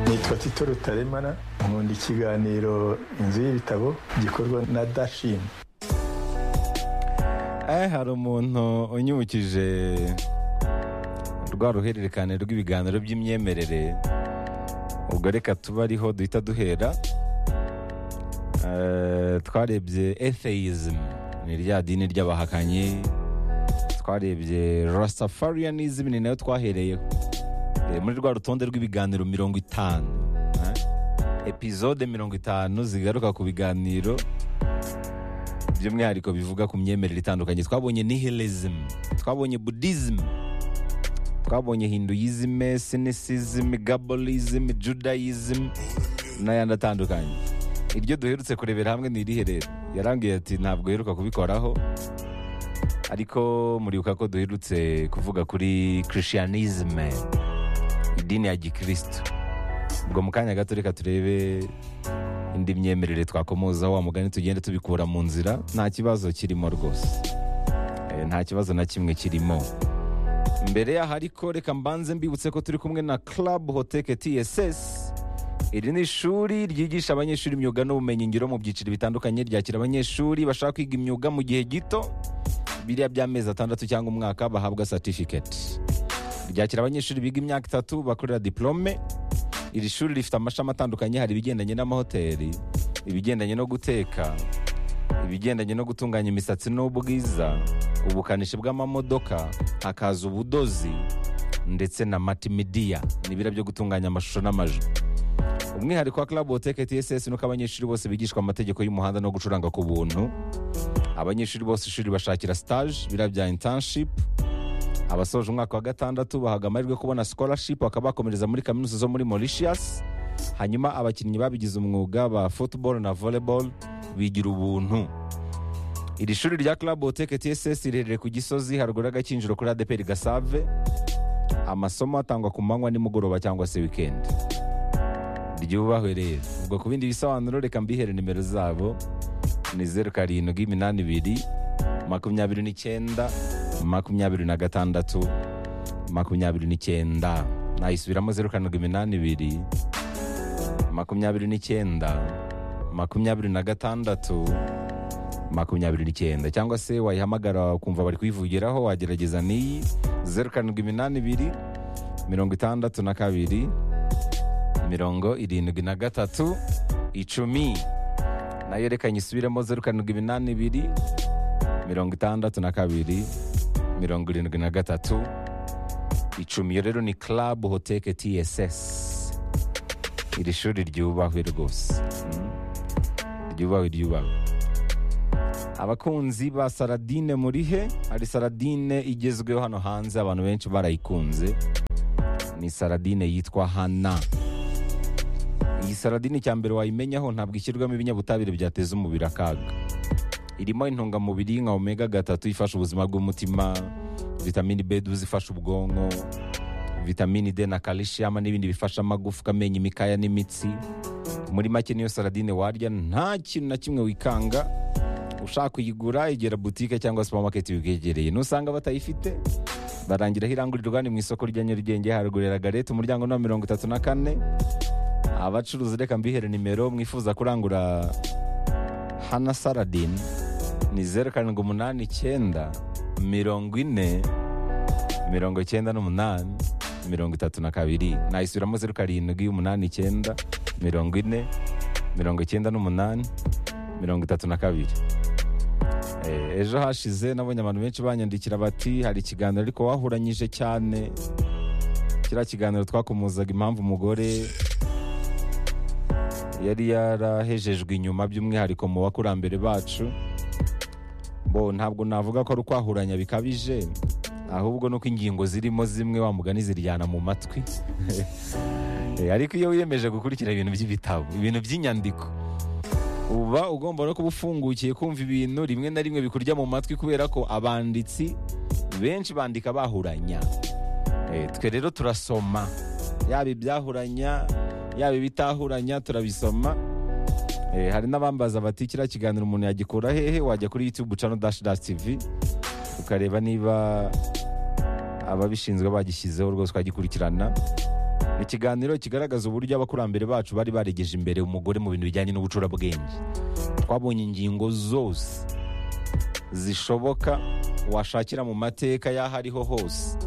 nitwa tito rutaremara nkunda ikiganiro inzu y'ibitabo gikorwa na dashini hari umuntu unyibukije rwa ruhererekane rw'ibiganiro by'imyemerere ubwo reka tuba ariho duhita duhera Eh, twarebye etheism ni rya dini ry'abahakanyi twarebye rastafarianism ni nayo twahereyeho Eh, muri rwa rutonde rw'ibiganiro mirongo itanu eh, epizode mirongo itanu zigaruka ku biganiro by'umwihariko bivuga ku myemerere itandukanye twabonye nihilism twabonye buddhism twabonye hinduism cynicism gabolism judaism n'ayandi atandukanye iryo duherutse kurebera hamwe ni irihe rero yarambwiye ati ntabwo uheruka kubikoraho ariko muribuka ko duherutse kuvuga kuri christianism idini ya gikristo ubwo mu kanya gato reka turebe indi myemerere twakomoza wa mugani tugende tubikura mu nzira nta kibazo kirimo rwose Eh, nta kibazo na kimwe kirimo mbere yaho ariko reka mbanze mbibutse ko turi kumwe na club hoteke tss iri ni ishuri ryigisha abanyeshuri imyuga n'ubumenyingiro mu byiciro bitandukanye ryakira abanyeshuri bashaka kwiga imyuga mu gihe gito biriya by'amezi atandatu cyangwa umwaka bahabwa certificate ryakira abanyeshuri biga imyaka itatu bakorera diplome iri shuri rifite amashami atandukanye hari ibigendanye n'amahoteli ibigendanye no guteka ibigendanye no gutunganya imisatsi n'ubwiza ubukanishi bw'amamodoka hakaza ubudozi ndetse na matimidiya ni biriya byo gutunganya amashusho n'amajwi umwihariko wa club hoteke tss ni uko abanyeshuri bose bigishwa amategeko y'umuhanda no gucuranga ku buntu abanyeshuri bose ishuri bashakira stage biriya bya internship abasoje umwaka wa gatandatu bahabwa amahirwe yo kubona scholarship bakaba bakomereza muri kaminuza zo muri Mauritius hanyuma abakinnyi babigize umwuga ba football na volleyball bigira ubuntu iri shuri rya Club Hoteke TSS riherereye ku Gisozi haruguru y'agakinjiro kuri ADPR Gasave amasomo atangwa ku manywa nimugoroba cyangwa se weekend ryubahwe rero ubwo ku bindi bisobanuro reka mbihere nimero zabo ni zeru karindwi iminani ibiri makumyabiri n'icyenda makumyabiri na gatandatu makumyabiri n'icyenda nayisubiramo zeru karindwi iminani ibiri makumyabiri n'icyenda makumyabiri na gatandatu makumyabiri n'icyenda cyangwa se wayihamagara ukumva bari kuyivugiraho wagerageza n'iyi zeru karindwi iminani ibiri mirongo itandatu na kabiri mirongo irindwi na gatatu icumi nayo reka nyisubiremo zeru karindwi iminani ibiri mirongo itandatu na kabiri mirongo irindwi na gatatu icumi iyo rero ni club hoteke tss iri shuri ryubahwe rwose Mm. ryubahwe ryubahwe abakunzi ba saradine muri he hari saradine igezweho hano hanze abantu benshi barayikunze ni saradine yitwa hana iyi saradine icya mbere wayimenyaho ntabwo ishyirwamo ibinyabutabire byateza umubiri akaga irimo intungamubiri nka omega gatatu ifasha ubuzima bw'umutima vitamini b zifasha ubwonko vitamini d na kalishiyama n'ibindi bifasha amagufwa amenyo imikaya n'imitsi muri make niyo saradine warya nta kintu na kimwe wikanga ushaka kuyigura egera butike cyangwa supamaketi bikwegereye nusanga batayifite barangiraho irangurirwa ni mu isoko rya nyarugenge haruguru ya garete umuryango ni wa mirongo itatu na kane abacuruzi reka mbihere nimero mwifuza kurangura hana saradine ni zeru karindwi umunani icyenda mirongo ine mirongo icyenda n'umunani mirongo itatu na kabiri nayisubiramo zeru karindwi umunani icyenda mirongo ine mirongo icyenda n'umunani mirongo itatu na kabiri Eh, ejo hashize nabonye abantu benshi banyandikira bati hari ikiganiro ariko wahuranyije cyane kiriya kiganiro twakomozaga impamvu umugore yari yarahejejwe inyuma by'umwihariko mu bakurambere bacu bo ntabwo navuga ko ari ukwahuranya bikabije ahubwo nuko ingingo zirimo zimwe wa mugani ziryana mu matwi Eh, ariko iyo wiyemeje gukurikira ibintu by'ibitabo ibintu by'inyandiko uba ugomba no kuba ufungukiye kumva ibintu rimwe na rimwe bikurya mu matwi kubera ko abanditsi benshi bandika bahuranya Eh, twe rero turasoma yaba ibyahuranya yaba ibitahuranya turabisoma Eh, hari n'abambaza bati kiriya kiganiro umuntu yagikura hehe wajya kuri youtube channel dash dash tv ukareba niba ababishinzwe bagishyizeho rwose ukagikurikirana ni ikiganiro kigaragaza uburyo abakurambere bacu bari baregeje imbere umugore mu bintu bijyanye n'ubucurabwenge twabonye ingingo zose zishoboka washakira mu mateka y'aho ariho hose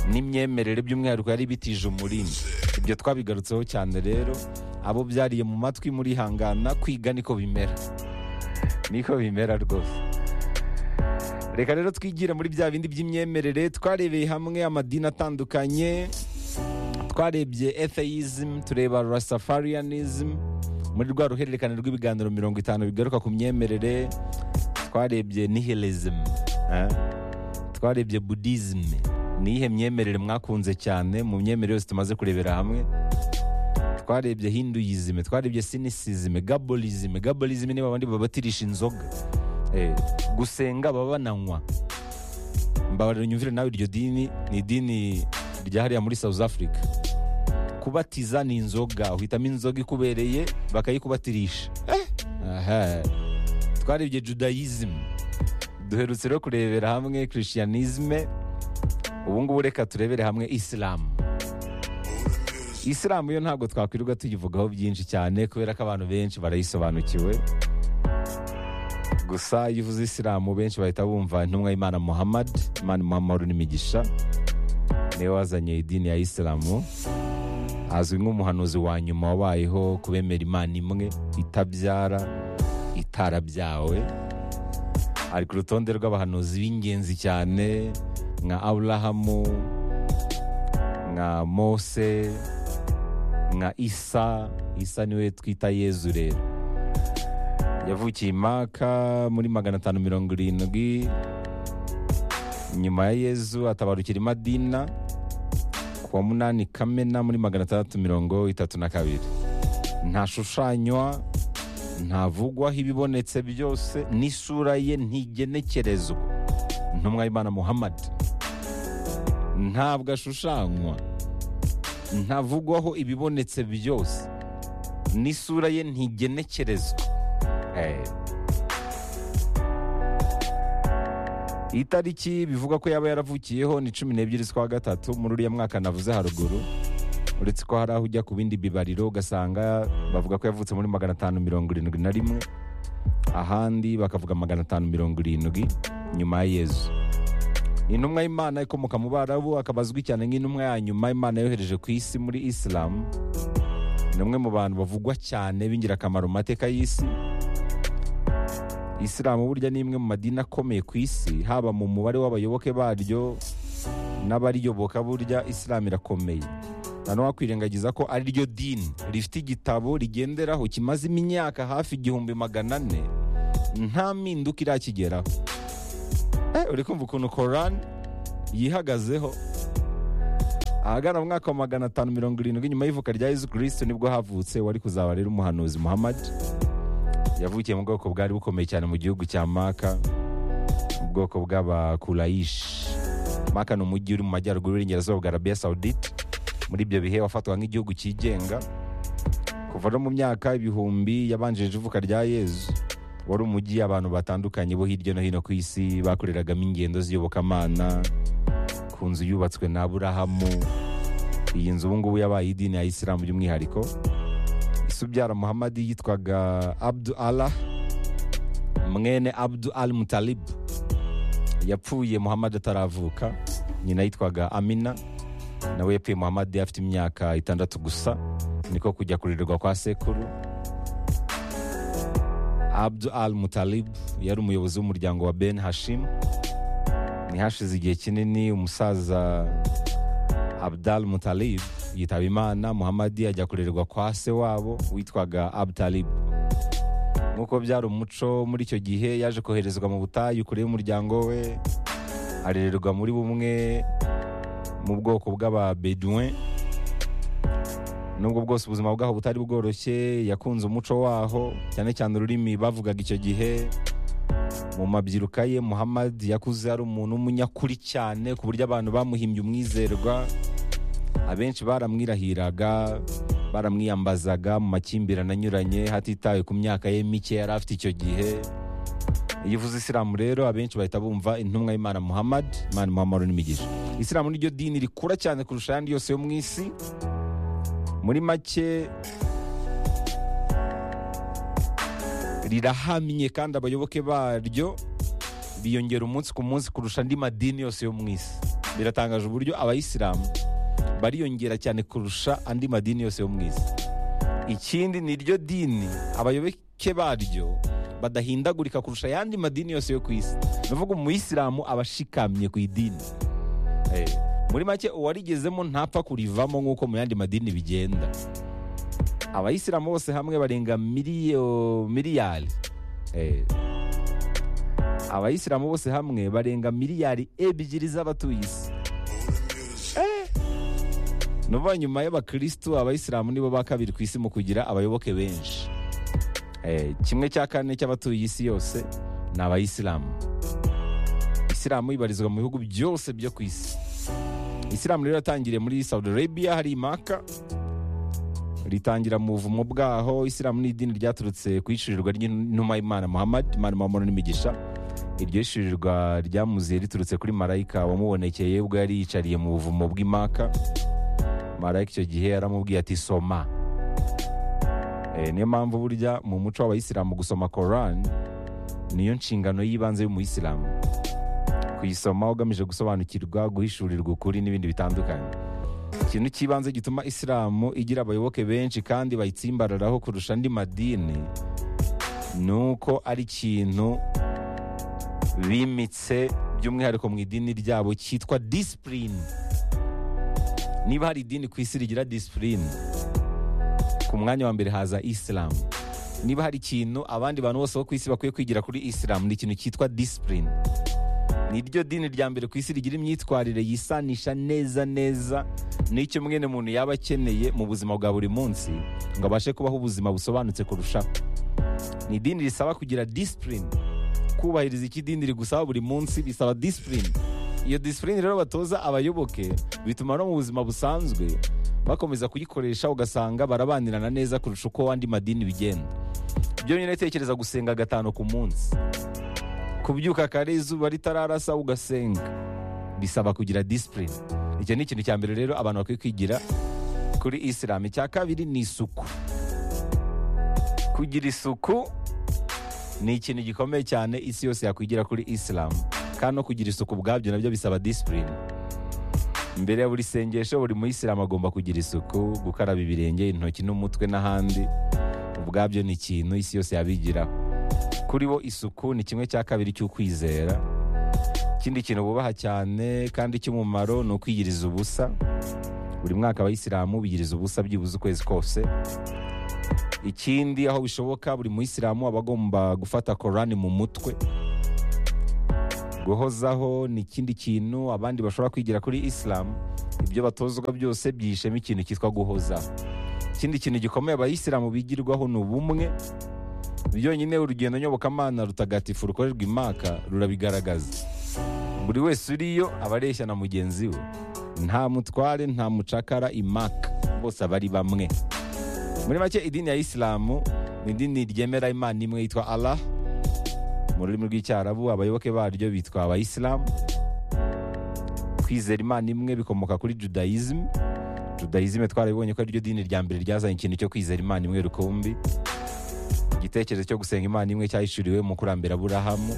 n'imyemerere by'umwihariko yari bitije umurindi ibyo twabigarutseho cyane rero abo byariye mu matwi murihangana kwiga niko bimera niko bimera rwose reka rero twigire muri bya bindi by'imyemerere twarebeye hamwe amadini atandukanye twarebye atheism tureba rastafarianism muri rwa ruhererekane rw'ibiganiro mirongo itanu bigaruka ku myemerere twarebye nihilism eh? twarebye buddhism ni iyihe myemerere mwakunze cyane mu myemerere yose tumaze kurebera hamwe twarebye hinduism twarebye cynicism gabolism gabolism ni babandi babatirisha inzoga eh, gusenga baba bananywa mbabarira unyumvire nawe iryo dini ni idini ryahariya muri south africa kubatiza ni inzoga uhitamo inzoga ikubereye bakayikubatirisha Aha. twarebye judaism duherutse rero kurebera hamwe christianisme ubu ngubu reka turebere hamwe isilamu isilamu yo ntabwo twakwirirwa tuyivugaho byinshi cyane kubera ko abantu benshi barayisobanukiwe gusa iyo uvuze isilamu benshi bahita bumva intumwa y'imana muhammad imana muhammad n'imigisha niwe wazanye idini ya isilamu azwi nk'umuhanuzi wa nyuma wabayeho kubemera imana imwe itabyara itarabyawe ari ku rutonde rw'abahanuzi b'ingenzi cyane nka aburahamu nka mose nka isa isa niwe twita yezu rero yavukiye i maka muri magana atanu mirongo irindwi nyuma ya yezu atabarukira i madina ku wa munani kamena muri magana atandatu mirongo itatu na kabiri ntashushanywa ntavugwaho ibibonetse byose n'isura ye ntigenekerezwa intumwa y'imana muhammad ntabwo ashushanywa ntavugwaho ibibonetse byose n'isura ye ntigenekerezwa Eh. itariki bivugwa ko yaba yaravukiyeho ni cumi n'ebyiri z'ukwa gatatu muri uriya mwaka navuze haruguru uretse ko hari aho ujya ku bindi bibariro ugasanga bavuga ko yavutse muri magana atanu mirongo irindwi na rimwe ahandi bakavuga magana atanu mirongo irindwi nyuma ya yezu ni intumwa y'imana ikomoka mu barabu akaba azwi cyane nk'intumwa ya nyuma imana yohereje ku isi muri isilamu ni umwe mu bantu bavugwa cyane b'ingirakamaro mu mateka y'isi isilamu burya ni imwe mu madini akomeye ku isi haba mu mubare w'abayoboke baryo n'abariyoboka burya isilamu irakomeye nta n'uwakwirengagiza ko ari ryo dini rifite igitabo rigenderaho kimaze imyaka hafi igihumbi magana ane nta mpinduka irakigeraho Eh, uri kumva ukuntu korani yihagazeho ahagana mu mwaka wa magana atanu mirongo irindwi nyuma y'ivuka rya yezu kirisito nibwo havutse wari kuzaba rero umuhanuzi muhammad yavukiye mu bwoko bwari bukomeye cyane mu gihugu cya maka mu bwoko bw'abakurayishi maka ni umujyi uri mu majyaruguru y'uburengerazuba bwa arabiya sawudite muri ibyo bihe wafatwaga nk'igihugu cyigenga kuva no mu myaka ibihumbi yabanjirije ivuka rya yezu wari umujyi abantu batandukanye bo hirya no hino ku isi bakoreragamo ingendo z'iyobokamana ku nzu yubatswe na aburahamu iyi nzu ubu ngubu yabaye idini ya isilamu by'umwihariko se ubyara muhammadi yitwaga abdu allah mwene abdu al mutalib yapfuye muhammadi ataravuka nyina yitwaga amina nawe yapfuye muhammadi afite imyaka itandatu gusa niko kujya kurirwa kwa sekuru abdu al mutalib yari umuyobozi w'umuryango wa ben hashim ntihashize igihe kinini umusaza abdal mutalib yitaba imana muhammadi ajya kurererwa kwa se wabo witwaga abdalib nk'uko byari umuco muri icyo gihe yaje koherezwa mu butayu kure y'umuryango we arererwa muri bumwe mu bwoko bw'ababeduwe nubwo bwose ubuzima bwaho butari bworoshye yakunze umuco waho cyane cyane ururimi bavugaga icyo gihe mu mabyiruka ye muhammadi yakuze ari umuntu w'umunyakuri cyane ku buryo abantu bamuhimbye umwizerwa abenshi baramwirahiraga baramwiyambazaga mu makimbirane anyuranye hatitawe ku myaka ye mike yari afite icyo gihe iyo uvuze isilamu rero abenshi bahita bumva intumwa y'imana muhammad imana muhammad n'imigisha isilamu niryo dini rikura cyane kurusha ayandi yose yo mu isi muri make rirahamye kandi abayoboke baryo biyongera umunsi ku munsi kurusha andi madini yose yo mu isi biratangaje uburyo abayisilamu bariyongera cyane kurusha andi madini yose yo mu isi ikindi ni ryo dini abayoboke baryo badahindagurika kurusha ayandi madini yose yo ku isi ni ukuvuga umuyisilamu aba ashikamye ku idini Eh, muri make uwarigezemo ntapfa kurivamo nk'uko mu yandi madini bigenda abayisilamu bose hamwe barenga miliyo miliyari Eh, abayisilamu bose hamwe barenga miliyari ebyiri z'abatuye isi Eh, nuvuga nyuma y'abakirisitu abayisilamu nibo ba kabiri ku isi mu kugira abayoboke benshi Eh, kimwe cya kane cy'abatuye isi yose ni abayisilamu isilamu ibarizwa mu bihugu byose byo ku isi isilamu rero yatangiriye muri saudi arabia hari imaka ritangira mu buvumo bwaho isilamu ni idini ryaturutse ku ishirirwa ry'intumwa y'imana muhammad imana mamoro n'imigisha iryo shirirwa ryamuziye riturutse kuri marayika wamubonekeye ubwo yari yicariye mu buvumo bw'imaka marayika icyo gihe yaramubwiye ati soma Eh, niyo mpamvu burya mu muco w'abayisilamu gusoma korani niyo nshingano y'ibanze y'umuyisilamu kuyisoma ugamije gusobanukirwa guhishurirwa ukuri n'ibindi bitandukanye ikintu cy'ibanze gituma isilamu igira abayoboke benshi kandi bayitsimbararaho kurusha andi madini ni uko ari ikintu bimitse by'umwihariko mu idini ryabo cyitwa disipurine niba hari idini ku isi rigira disipurine ku mwanya wa mbere haza isilamu niba hari ikintu abandi bantu bose bo ku isi bakwiye kwigira kuri isilamu ni ikintu cyitwa disipurine ni ryo dini rya mbere ku isi rigira imyitwarire yisanisha neza neza n'icyo mwene muntu yaba akeneye mu buzima bwa buri munsi ngo abashe kubaho ubuzima busobanutse kurushaho ni idini risaba kugira disipurine kubahiriza icyo idini rigusaba buri munsi bisaba disipurine iyo disipurine rero batoza abayoboke bituma no mu buzima busanzwe bakomeza kuyikoresha ugasanga barabanirana neza kurusha uko andi madini bigenda byonyine tekereza gusenga gatanu ku munsi kubyuka kare izuba ritararasa ugasenga bisaba kugira disipurine icyo ni ikintu cya mbere rero abantu bakwiye kwigira kuri isilamu icya kabiri ni isuku kugira isuku ni ikintu gikomeye cyane isi yose yakwigira kuri isilamu kandi no kugira isuku ubwabyo nabyo bisaba disipurine mbere ya buri sengesho buri muyisilamu agomba kugira isuku gukaraba ibirenge intoki n'umutwe n'ahandi ubwabyo ni ikintu isi yose yabigiraho kuri bo isuku ni kimwe cya kabiri cy'ukwizera ikindi kintu bubaha cyane kandi cy'umumaro ni ukwiyiriza ubusa buri mwaka abayisilamu biyiriza ubusa byibuze ukwezi kose ikindi aho bishoboka buri muyisilamu aba agomba gufata korani mu mutwe guhozaho ni ikindi kintu abandi bashobora kwigira kuri isilamu ibyo batozwa byose byihishemo ikintu cyitwa guhozaho ikindi kintu gikomeye abayisilamu bigirwaho ni ubumwe byonyine urugendo nyobokamana rutagatifu rukorerwa imaka rurabigaragaza buri wese uriyo aba areshya na mugenzi we nta mutware nta mucakara imaka bose aba ari bamwe muri make idini ya isilamu ni idini ryemera imana imwe yitwa allah mu rurimi rw'icyarabu abayoboke baryo bitwa abayisilamu kwizera imana imwe bikomoka kuri judaism judaism twarabibonye ko ari ryo dini rya mbere ryazanye ikintu cyo kwizera imana imwe rukumbi igitekerezo cyo gusenga imana imwe cyahishuriwe mu kurambira aburahamu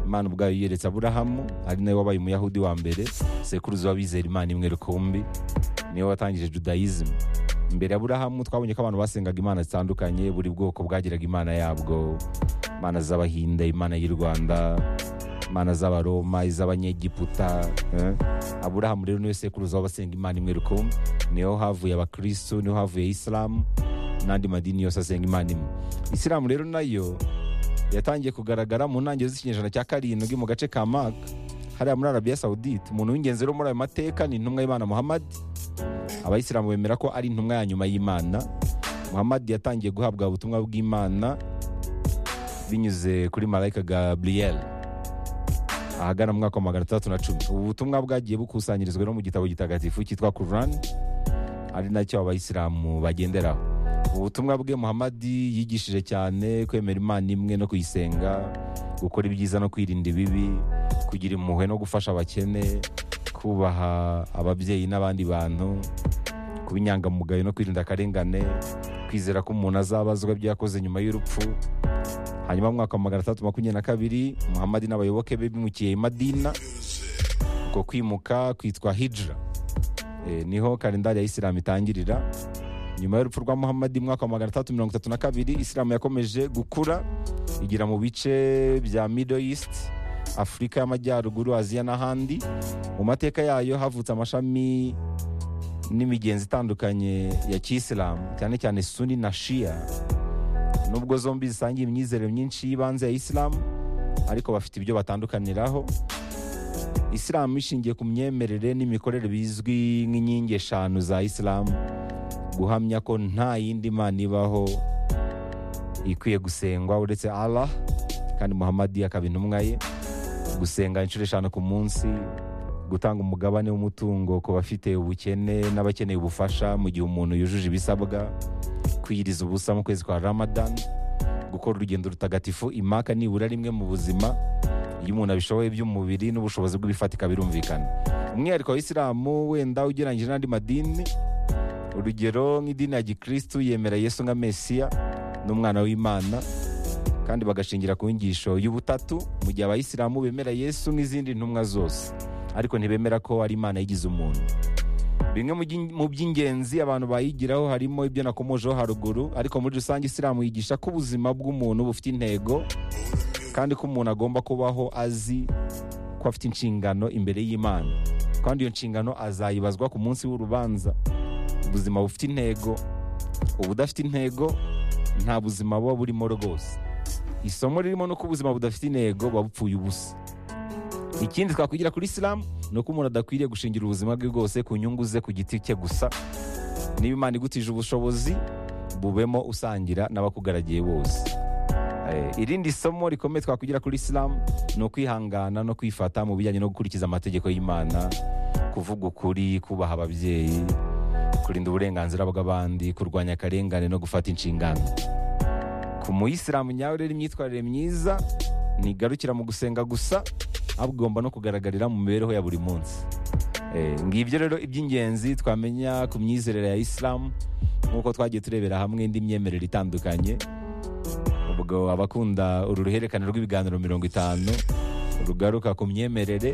imana ubwayo yiyeretse aburahamu ari nawe wabaye umuyahudi wa mbere sekuruza w'abizera imana imwe rukumbi niwe watangije judaism mbere ya aburahamu twabonye ko abantu basengaga imana zitandukanye buri bwoko bwagiraga imana yabwo imana z'abahinda imana y'u rwanda imana z'abaroma iz'abanyegiputa eh? aburahamu rero niwe sekuruza w'abasenga imana imwe rukumbi niho havuye abakirisitu niho havuye isilamu n'andi madini yose asenga imana imwe isilamu rero nayo yatangiye kugaragara mu ntangiriro z'ikinyejana cya karindwi mu gace ka maka hariya muri arabiya sawudite umuntu w'ingenzi rero muri ayo mateka ni intumwa y'imana muhammad abayisilamu bemera ko ari intumwa ya nyuma y'imana muhammad yatangiye guhabwa ubutumwa bw'imana binyuze kuri marayika gabriel ahagana mu mwaka wa magana atandatu na cumi ubu butumwa bwagiye bukusanyirizwa no mu gitabo gitagatifu cyitwa kurani ari nacyo abayisilamu bagenderaho ubutumwa bwe muhamadi yigishije cyane kwemera imana imwe no kuyisenga gukora ibyiza no kwirinda ibibi kugira impuhwe no gufasha abakene kubaha ababyeyi n'abandi bantu kuba inyangamugayo no kwirinda akarengane kwizera ko umuntu azabazwa ibyo yakoze nyuma y'urupfu hanyuma mu mwaka wa magana atandatu makumyabiri na kabiri muhamadi n'abayoboke be bimukiye i madina uko kwimuka kwitwa hijira Eh, niho kalendari ya isilamu itangirira nyuma y'urupfu rwa muhamadi mu mwaka wa magana atandatu mirongo itatu na kabiri isilamu yakomeje gukura igira mu bice bya middle east afurika y'amajyaruguru aziya n'ahandi mu mateka yayo havutse amashami n'imigenzi itandukanye ya kisilamu cyane cyane suni na shia nubwo zombi zisangiye imyizerere myinshi y'ibanze ya isilamu ariko bafite ibyo batandukaniraho isilamu ishingiye ku myemerere n'imikorere bizwi nk'inkingi eshanu za isilamu guhamya ko nta yindi mana ibaho ikwiye gusengwa uretse allah kandi muhamadi akaba intumwa ye gusenga inshuro eshanu ku munsi gutanga umugabane w'umutungo ku bafite ubukene n'abakeneye ubufasha mu gihe umuntu yujuje ibisabwa kwiyiriza ubusa mu kwezi kwa ramadan gukora urugendo rutagatifu imaka nibura rimwe mu buzima iyo umuntu abishoboye by'umubiri n'ubushobozi bw'ibifatika birumvikana umwihariko wa isilamu wenda ugereranyije n'andi madini urugero nk'idini ya gikristu yemera yesu nka mesiya n'umwana w'imana kandi bagashingira ku nyigisho y'ubutatu mu gihe abayisilamu bemera yesu nk'izindi ntumwa zose ariko ntibemera ko ari imana yigize umuntu bimwe mu by'in- mu by'ingenzi abantu bayigiraho harimo ibyo nakomojeho haruguru ariko muri rusange isilamu yigisha ko ubuzima bw'umuntu bufite intego kandi ko umuntu agomba kubaho azi ko afite inshingano imbere y'imana kandi iyo nshingano azayibazwa ku munsi w'urubanza ubuzima bufite intego ubudafite intego nta buzima buba burimo rwose isomo ririmo nuko ubuzima budafite intego buba bupfuye ubusa ikindi twakwigira kuri isilamu ni uko umuntu adakwiriye gushingira ubuzima bwe bwose ku nyungu ze ku giti cye gusa niba imana igutije ubushobozi bubemo usangira n'abakugaragiye bose Eh, irindi somo rikomeye twakwigira kuri isilamu ni ukwihangana no kwifata mu bijyanye no gukurikiza amategeko y'imana kuvuga ukuri kubaha ababyeyi kurinda uburenganzira bw'abandi kurwanya akarengane no gufata inshingano ku muyisilamu nyawe rero imyitwarire myiza ntigarukira mu gusenga gusa ahubwo igomba no kugaragarira mu mibereho ya buri munsi Eh, ngibyo rero iby'ingenzi twamenya ku myizerere ya isilamu nk'uko twagiye turebera hamwe indi myemerere itandukanye ubwo abakunda uru ruhererekane rw'ibiganiro mirongo itanu rugaruka ku myemerere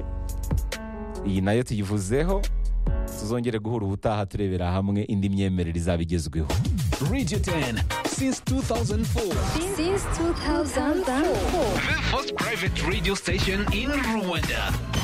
iyi nayo tuyivuzeho tuzongere guhura ubutaha turebera hamwe indi myemerere izaba igezweho Radio 10 since 2004. since 2004. The first private radio station in Rwanda.